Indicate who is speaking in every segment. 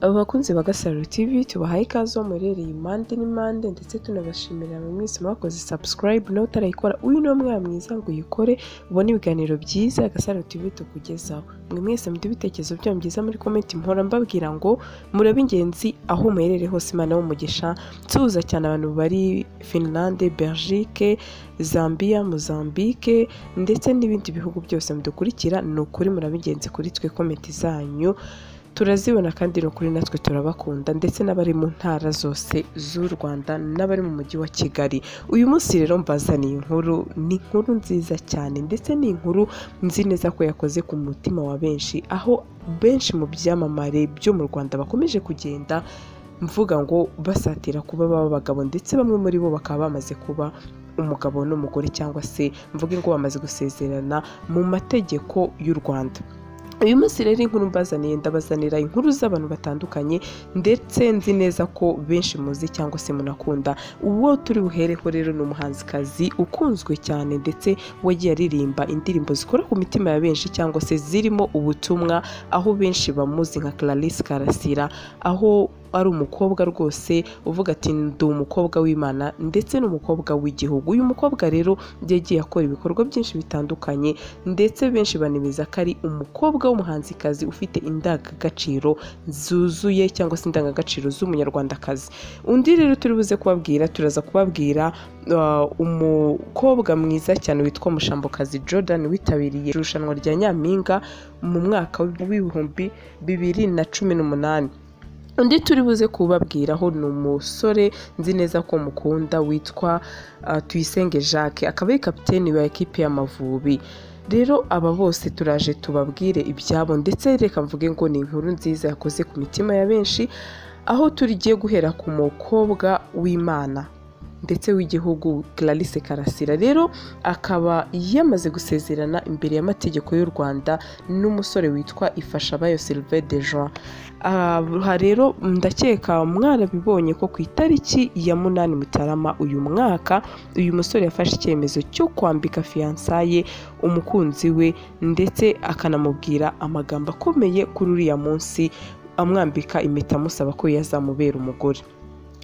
Speaker 1: Aba bakunzi ba Gasaro TV tubahaye ikaze muherereye impande n'impande ndetse tunabashimira bamwe mwese mwakoze subscribe nawe utarayikora uyu ni umwana mwiza ngo uyikore ubone ibiganiro byiza Gasaro TV tukugezaho mwe mwese muduhe ibitekerezo byanyu byiza muri comment mpora mbabwira ngo murabe ingenzi aho muherereye hose Imana y'umugisha tuza cyane abantu bari Finland, Belgique, Zambia, Mozambique ndetse n'ibindi bihugu byose mudukurikira ni ukuri murabe ingenzi kuri twe comment zanyu turazibona kandi ni ukuri natwe turabakunda ndetse n'abari mu ntara zose z'u Rwanda n'abari mu mujyi wa Kigali uyu munsi rero mbazaniye inkuru ni inkuru nziza cyane ndetse ni inkuru nzi neza ko yakoze ku mutima wa benshi aho benshi mu byamamare byo mu Rwanda bakomeje kugenda mvuga ngo basatira kuba baba abagabo ndetse bamwe muri bo bakaba bamaze kuba umugabo n'umugore cyangwa se mvuge ngo bamaze gusezerana mu mategeko y'u Rwanda uyu munsi rero inkuru mbazaniye ndabazanira inkuru z'abantu batandukanye ndetse nzi neza ko benshi muzi cyangwa se munakunda uwo turi buhereho rero ni umuhanzikazi ukunzwe cyane ndetse wagiye aririmba indirimbo zikora ku mitima ya benshi cyangwa se zirimo ubutumwa aho benshi bamuzi nka Clarisse Karasira aho ari umukobwa rwose uvuga ati ndi umukobwa w'imana ndetse n'umukobwa w'igihugu uyu mukobwa rero yagiye akora ibikorwa byinshi bitandukanye ndetse benshi banemeza ko ari umukobwa w'umuhanzikazi ufite indangagaciro zuzuye cyangwa se indangagaciro z'umunyarwandakazi undi rero turi buze kubabwira turaza kubabwira uh, umukobwa mwiza cyane witwa mushambokazi jordan witabiriye irushanwa rya nyampinga mu mwaka w'ibihumbi bibiri na cumi n'umunani undi turi buze kubabwiraho ni umusore nzi neza ko mukunda witwa tuyisenge jacques akaba ari kapiteni wa ekipi y'amavubi rero aba bose turaje tubabwire ibyabo ndetse reka mvuge ngo ni inkuru nziza yakoze ku mitima ya benshi aho tugiye guhera ku mukobwa w'imana ndetse w'igihugu Clarisse Karasira rero akaba yamaze gusezerana imbere y'amategeko y'u Rwanda n'umusore witwa Ifashabayo Sylvain de Jean aha rero ndakeka mwarabibonye ko ku itariki ya munani Mutarama uyu mwaka uyu musore yafashe icyemezo cyo kwambika fiyansaye umukunzi we ndetse akanamubwira amagambo akomeye kuri uriya munsi amwambika impeta amusaba ko yazamubera umugore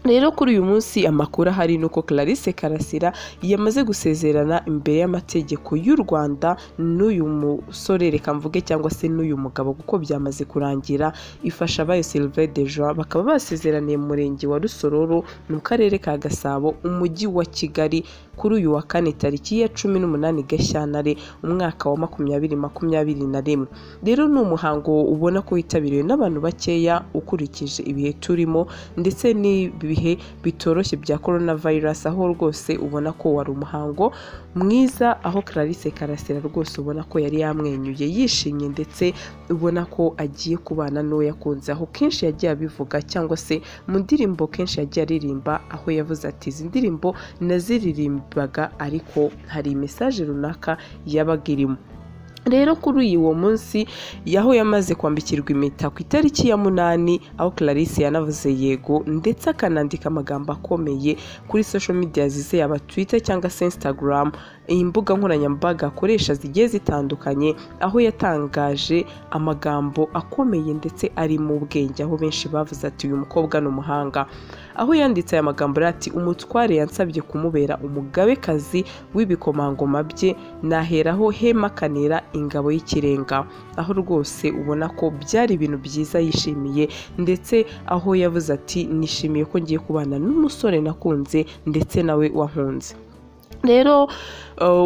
Speaker 1: rero kuri uyu munsi amakuru ahari ni uko Clarisse Karasira yamaze gusezerana imbere y'amategeko y'u Rwanda n'uyu musore reka mvuge cyangwa se n'uyu mugabo kuko byamaze kurangira ifasha abayo Sylvain Dejoie bakaba basezeraniye mu murenge wa Rusororo mu karere ka Gasabo umujyi wa Kigali kuri uyu wa kane tariki ya cumi n'umunani Gashyantare umwaka wa makumyabiri makumyabiri na rimwe rero ni umuhango ubona ko witabiriwe n'abantu bakeya ukurikije ibihe turimo ndetse n'ibi bihe bitoroshye bya korona virusi aho rwose ubona ko wari umuhango mwiza aho Clarisse Karasira rwose ubona ko yari yamwenyuye yishimye ndetse ubona ko agiye kubana n'uwo yakunze aho kenshi yagiye abivuga cyangwa se mu ndirimbo kenshi yagiye aririmba aho yavuze ati izi ndirimbo naziririmbaga ariko hari mesaje runaka yabaga irimo rero kuri uwo munsi yaho yamaze kwambikirwa impeta ku itariki ya munani aho Clarisse yanavuze yego ndetse akanandika amagambo akomeye kuri social media zize yaba Twitter cyangwa se Instagram imbuga nkoranyambaga akoresha zigiye zitandukanye aho yatangaje amagambo akomeye ndetse ari mu bwenge aho benshi bavuze ati uyu mukobwa ni umuhanga aho yanditse aya magambo ati umutware yansabye kumubera umugabekazi w'ibikomangoma bye naheraho hemakanira ingabo y'ikirenga aho rwose ubona ko byari ibintu byiza yishimiye ndetse aho yavuze ati nishimiye ko ngiye kubana n'umusore nakunze ndetse nawe wankunze rero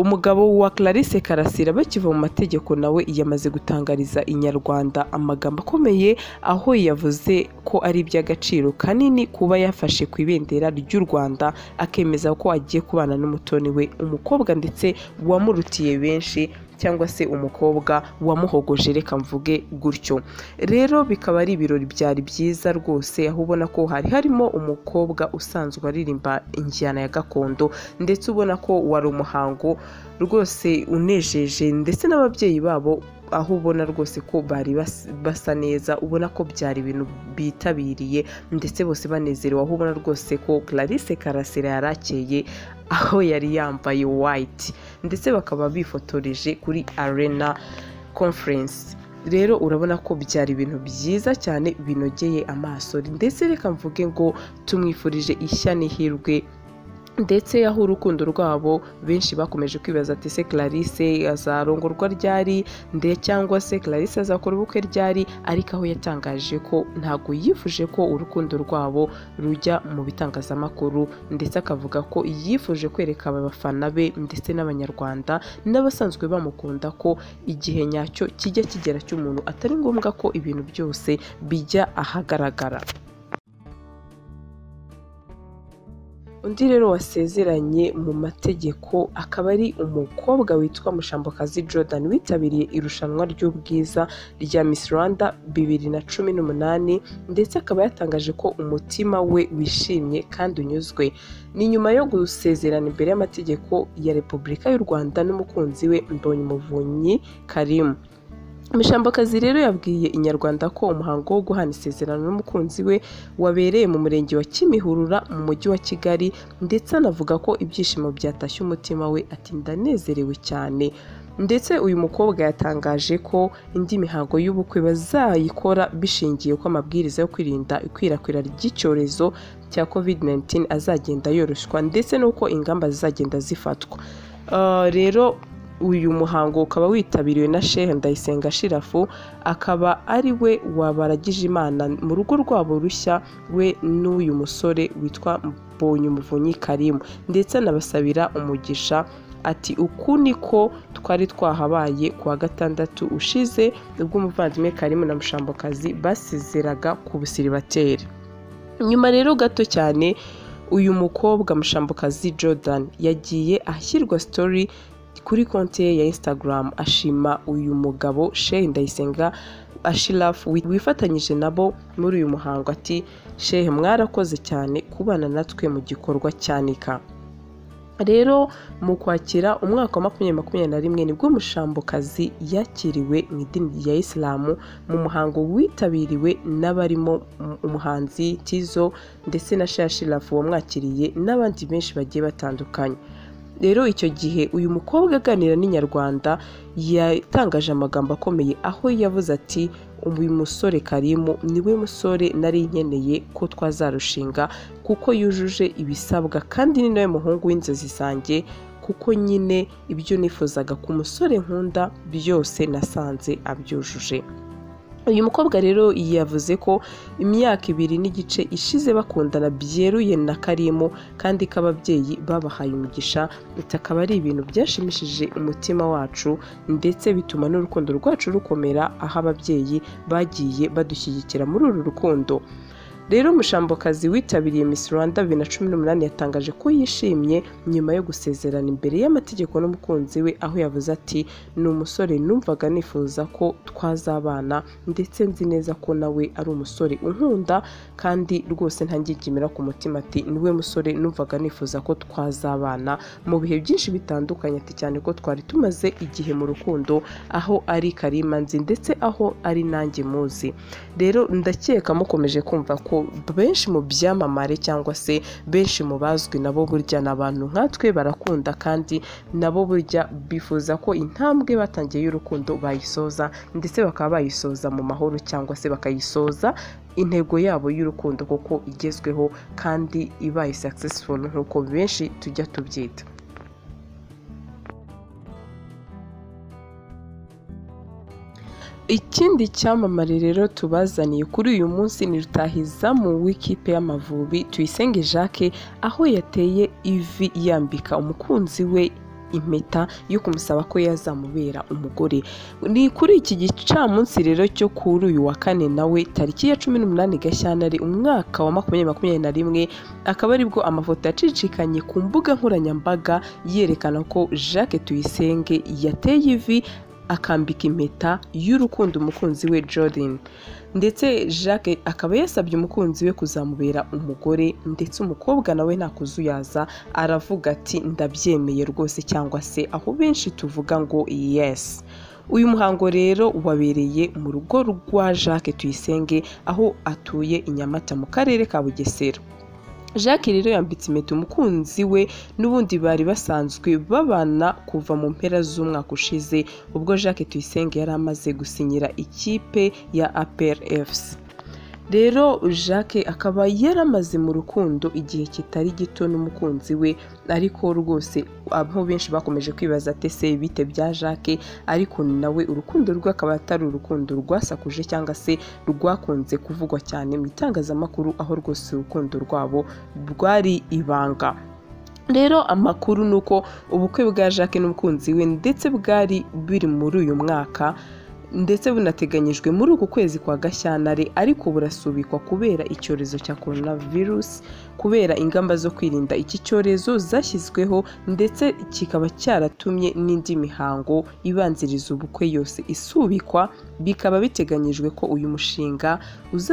Speaker 1: umugabo wa Clarisse Karasira bakiva mu mategeko nawe yamaze gutangariza inyarwanda amagambo akomeye aho yavuze ko ari iby'agaciro kanini kuba yafashe ku ibendera ry'u Rwanda akemeza ko agiye kubana n'umutoni we umukobwa ndetse wamurutiye benshi cyangwa se umukobwa wamuhogoje reka mvuge gutyo rero bikaba ari ibirori byari byiza rwose aho ubona ko hari harimo umukobwa usanzwe aririmba injyana ya gakondo ndetse ubona ko wari umuhango rwose unejeje ndetse n'ababyeyi babo aho ubona rwose ko bari basa neza ubona ko byari ibintu bitabiriye ndetse bose banezerewe aho ubona rwose ko Clarisse Karasira yari akeye aho yari yambaye white ndetse bakaba bifotoreje kuri arena conference rero urabona ko byari ibintu byiza cyane binogeye amaso ndetse reka mvuge ngo tumwifurije ishya n'ihirwe ndetse aho urukundo rwabo benshi bakomeje kwibaza ati se Clarisse azarongorwa ryari nde cyangwa se Clarisse azakora ubukwe ryari ariko aho yatangaje ko ntabwo yifuje ko urukundo rwabo rujya mu bitangazamakuru ndetse akavuga ko yifuje kwereka aba bafana be ndetse n'abanyarwanda n'abasanzwe bamukunda ko igihe nyacyo kijya kigera cy'umuntu atari ngombwa ko ibintu byose bijya ahagaragara undi rero wasezeranye mu mategeko akaba ari umukobwa witwa mushambokazi jordan witabiriye irushanwa ry'ubwiza rya miss rwanda bibiri na cumi n'umunani ndetse akaba yatangaje ko umutima we wishimye kandi unyuzwe ni nyuma yo gusezerana imbere y'amategeko ya repubulika y'u rwanda n'umukunzi we mbonyumuvunyi karimu Mishambokazi rero yabwiye inyarwanda ko umuhango wo guhana isezerano n'umukunzi we wabereye mu murenge wa Kimihurura mu mujyi wa Kigali ndetse anavuga ko ibyishimo byatashye umutima we ati ndanezerewe cyane ndetse uyu mukobwa yatangaje ko indi mihango y'ubukwe bazayikora bishingiye ko amabwiriza yo kwirinda ikwirakwira ry'icyorezo cya COVID-19 azagenda yoroshywa ndetse n'uko ingamba zizagenda zifatwa rero uyu muhango ukaba witabiriwe na shehe ndayisenga shirafu akaba ari we wabaragije imana mu rugo rwabo rushya we n'uyu musore witwa mbonyumuvunyi karimu ndetse anabasabira umugisha ati uku niko twari twahabaye ku wa gatandatu ushize ubwo umuvandimwe karimu na mushambokazi basezeraga ku busiribateri nyuma rero gato cyane uyu mukobwa mushambokazi jordan yagiye ahashyirwa story kuri konti ye ya Instagram ashima uyu mugabo Sheikh Ndayisenga Ashiraf wifatanyije nabo muri uyu muhango ati Sheikh mwarakoze cyane kubana natwe mu gikorwa cyanika rero mu kwakira umwaka wa makumyabiri makumyabiri na rimwe nibwo umushambokazi yakiriwe mu idini rya isilamu mu muhango witabiriwe n'abarimo umuhanzi Tizo ndetse na Sheikh Ashiraf wamwakiriye n'abandi benshi bagiye batandukanye rero icyo gihe uyu mukobwa aganira n'inyarwanda yatangaje amagambo akomeye aho yavuze ati uyu musore karimu niwe musore nari nkeneye ko twazarushinga kuko yujuje ibisabwa kandi ni nawe muhungu w'inzozi zanjye kuko nyine ibyo nifuzaga ku musore nkunda byose nasanze abyujuje uyu mukobwa rero yavuze ko imyaka ibiri n'igice ishize bakundana byeruye na karimu kandi k'ababyeyi babahaye umugisha akaba ari ibintu byashimishije umutima wacu ndetse bituma n'urukundo rwacu rukomera aho ababyeyi bagiye badushyigikira muri uru rukundo rero umushambokazi witabiriye miss rwanda bibiri na cumi n'umunani yatangaje ko yishimye nyuma yo gusezerana imbere y'amategeko n'umukunzi we aho yavuze ati ni umusore numvaga nifuza ko twazabana ndetse nzi neza ko nawe ari umusore unkunda kandi rwose ntangigimira ku mutima ati niwe musore numvaga nifuza ko twazabana mu bihe byinshi bitandukanye ati cyane ko twari tumaze igihe mu rukundo aho ari karimanzi ndetse aho ari nanjye muzi rero ndakeka mukomeje kumva ko benshi mu byamamare cyangwa se benshi mu bazwi nabo burya ni abantu nkatwe barakunda kandi nabo burya bifuza ko intambwe batangiye y'urukundo bayisoza ndetse bakaba bayisoza mu mahoro cyangwa se bakayisoza intego yabo y'urukundo kuko igezweho kandi ibaye successful nk'uko benshi tujya tubyita ikindi cyamamare rero tubazaniye kuri uyu munsi ni rutahizamu w'ikipe y'amavubi tuyisenge jacques aho yateye ivi yambika umukunzi we impeta yo kumusaba ko yazamubera umugore ni kuri iki gicamunsi rero cyo kuri uyu wa kane nawe tariki ya cumi n'umunani gashyantare umwaka wa makumyabiri makumyabiri na rimwe akaba aribwo amafoto yacicikanye ku mbuga nkoranyambaga yerekana ko jacques tuyisenge yateye ivi akambika impeta y'urukundo umukunzi we Jordan ndetse Jacques akaba yasabye umukunzi we kuzamubera umugore ndetse umukobwa nawe nta kuzuyaza aravuga ati ndabyemeye rwose cyangwa se aho benshi tuvuga ngo yes uyu muhango rero wabereye mu rugo rwa Jacques Tuyisenge aho atuye i Nyamata mu karere ka Bugesera jacques rero yambitse impeta umukunzi we n'ubundi bari basanzwe babana kuva mu mpera z'umwaka ushize ubwo jacques tuyisenge yari amaze gusinyira ikipe ya apr fc rero jacques akaba yaramaze mu rukundo igihe kitari gito n'umukunzi we ariko rwose aho benshi bakomeje kwibaza ati se bite bya jacques ariko nawe urukundo rwe akaba atari urukundo rwasakuje cyangwa se rwakunze kuvugwa cyane mu itangazamakuru aho rwose urukundo rwabo rwari ibanga rero amakuru ni uko ubukwe bwa jacques n'umukunzi we ndetse bwari biri muri uyu mwaka ndetse bunateganyijwe muri uku kwezi kwa gashyantare ariko burasubikwa kubera icyorezo cya coronavirus kubera ingamba zo kwirinda iki cyorezo zashyizweho ndetse kikaba cyaratumye n'indi mihango ibanziriza ubukwe yose isubikwa bikaba biteganyijwe ko uyu mushinga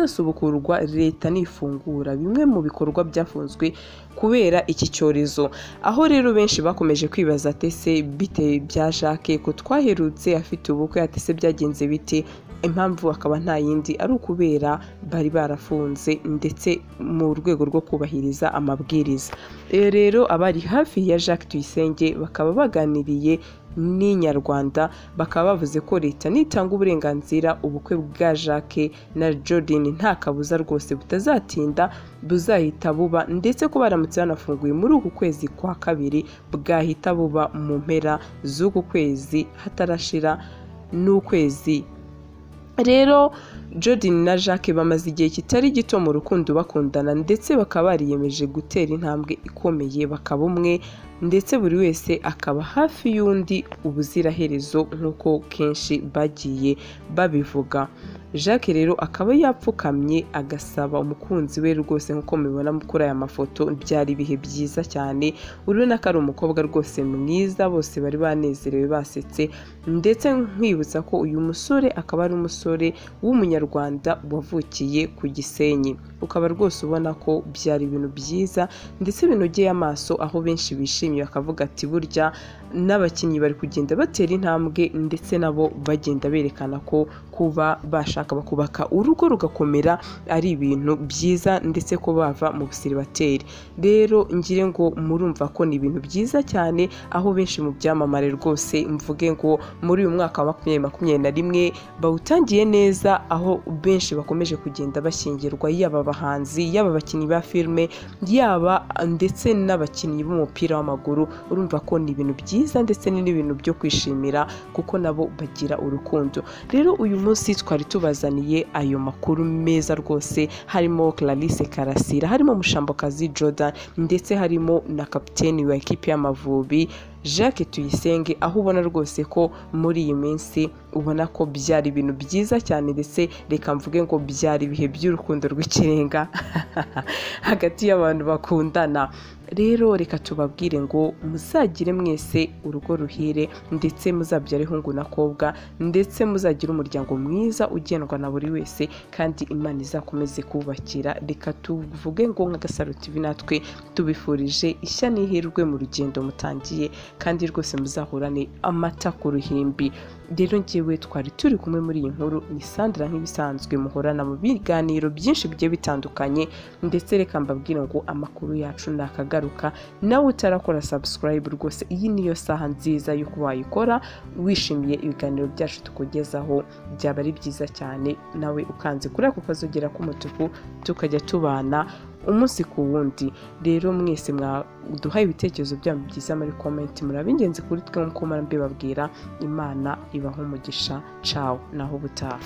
Speaker 1: uzasubukurwa leta nifungura bimwe mu bikorwa byafunzwe kubera iki cyorezo aho rero benshi bakomeje kwibaza ati se bite bya jacques ko twaherutse afite ubukwe ati se byagenze bite impamvu akaba nta yindi ari ukubera bari barafunze ndetse mu rwego rwo kubahiriza amabwiriza E, rero abari hafi ya jacques tuyisenge bakaba baganiriye n'inyarwanda bakaba bavuze ko leta nitanga uburenganzira ubukwe bwa jacques na jordan nta kabuza rwose butazatinda buzahita buba ndetse ko baramutse banafunguye muri uku kwezi kwa kabiri bwahita buba mu mpera z'uku kwezi hatarashira n'ukwezi rero jordan na jacques bamaze igihe kitari gito mu rukundo bakundana ndetse bakaba bariyemeje gutera intambwe ikomeye bakaba umwe ndetse buri wese akaba hafi y'undi ubuziraherezo nk'uko kenshi bagiye babivuga jacques rero akaba yapfukamye agasaba umukunzi we rwose nk'uko mubibona kuri aya mafoto byari ibihe byiza cyane urabona ko ari umukobwa rwose mwiza bose bari banezerewe basetse ndetse nkwibutsa ko uyu musore akaba ari umusore w'umunyarwanda wavukiye ku gisenyi ukaba rwose ubona ko byari ibintu byiza ndetse binogeye amaso aho benshi bishimiye bakavuga ati burya n'abakinnyi bari kugenda batera intambwe ndetse nabo bagenda berekana ko kuba bashaka bakubaka urugo rugakomera ari ibintu byiza ndetse ko bava mu busiribateri rero ngire ngo murumva ko ni ibintu byiza cyane aho benshi mu byamamare rwose mvuge ngo muri uyu mwaka wa makumyabiri makumyabiri na rimwe bawutangiye neza aho benshi bakomeje kugenda bashyingirwa yaba abahanzi yaba abakinnyi ba filime yaba ndetse n'abakinnyi b'umupira w'amaguru urumva ko ni ibintu byiza ndetse ni n'ibintu byo kwishimira kuko nabo bagira urukundo rero uyu munsi twari tubazaniye ayo makuru meza rwose harimo Clarisse Karasira harimo Mushambokazi Jordan ndetse harimo na kapiteni wa ekipi y'Amavubi Jacques Tuyisenge aho ubona rwose ko muri iyi minsi ubona ko byari ibintu byiza cyane ndetse reka mvuge ngo byari ibihe by'urukundo rw'ikirenga hagati y'abantu bakundana rero reka tubabwire ngo muzagire mwese urugo ruhire ndetse muzabyare hungu n'akobwa ndetse muzagire umuryango mwiza ugendwa na buri wese kandi imana izakomeze kubakira reka tuvuge ngo nka gasaro tv natwe tubifurije ishya n'ihirwe mu rugendo mutangiye kandi rwose muzahorane amata ku ruhimbi rero ngewe twari turi kumwe muri iyi nkuru ni sandra nk'ibisanzwe muhorana mu biganiro byinshi bigiye bitandukanye ndetse reka mbabwire ngo amakuru yacu nakagaruka nawe utarakora subscribe rwose iyi niyo saha nziza y'uko wayikora wishimiye ibiganiro byacu tukugezaho byaba ari byiza cyane nawe ukanze kuri ako kazogera k'umutuku tukajya tubana umunsi ku wundi rero mwese mwaduhaye ibitekerezo byanyu byiza muri komenti muri ab'ingenzi kuri twe nk'uko mbibabwira imana ibaho umugisha cawo naho ubutaha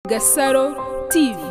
Speaker 2: Gasaro TV.